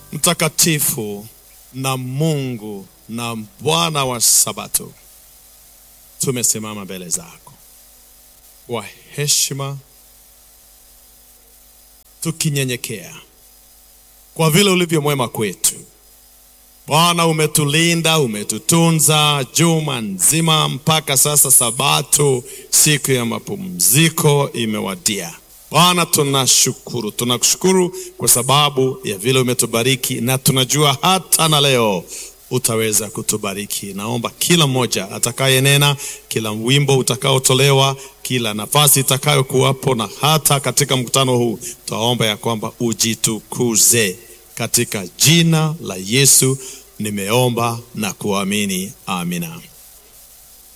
mtakatifu na Mungu na Bwana wa Sabato, tumesimama mbele zako kwa heshima, tukinyenyekea kwa vile ulivyo mwema kwetu. Bwana, umetulinda, umetutunza juma nzima mpaka sasa. Sabato, siku ya mapumziko imewadia. Bwana, tunashukuru, tunakushukuru kwa sababu ya vile umetubariki, na tunajua hata na leo utaweza kutubariki. Naomba kila mmoja atakayenena, kila wimbo utakaotolewa, kila nafasi itakayokuwapo, na hata katika mkutano huu, twaomba ya kwamba ujitukuze katika jina la Yesu nimeomba na kuamini, amina.